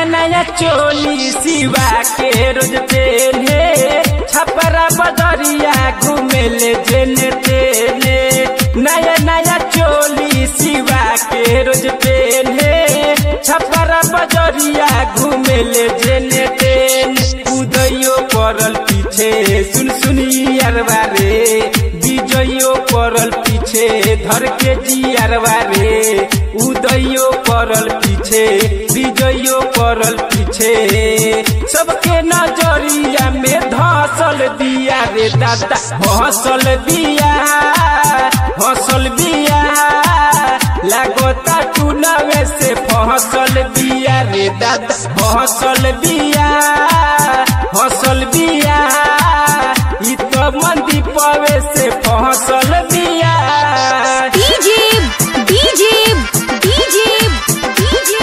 नया चोली सिवा के रोज पेने छपरा बदरिया घूमेले जेने तेने नया नया चोली सिवा के रोज पेने छपरा बजरिया घूमेले जेने तेने उदयो पड़ल पीछे सुन सुनी अरबा रे विजयो पड़ल पीछे धर के जी अरबा रे उदयो पड़ल पीछे विजयो पड़ल पीछे सबके नजरिया में धसल दिया रे दादा हसल दिया हसल दिया लागोता टूनवे से फसल बिया रे दादा फसल बिया फसल बिया इ तो मंदी पवे से फसल बिया DJ DJ DJ DJ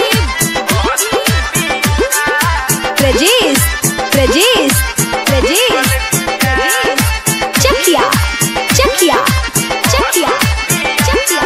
Prajesh Prajesh Prajesh Chakia Chakia Chakia Chakia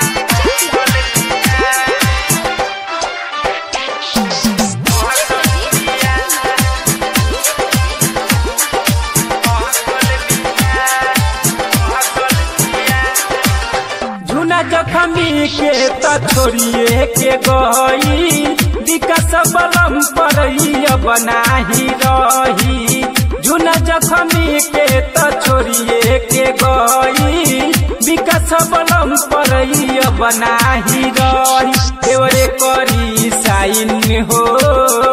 झुना जखमी के त छोड़िए के गई विकास बलम पर बनाही रही झुना जखमी के त छोड़िए के गई विकास बलम पर बनाही रही देवरे करी साइन हो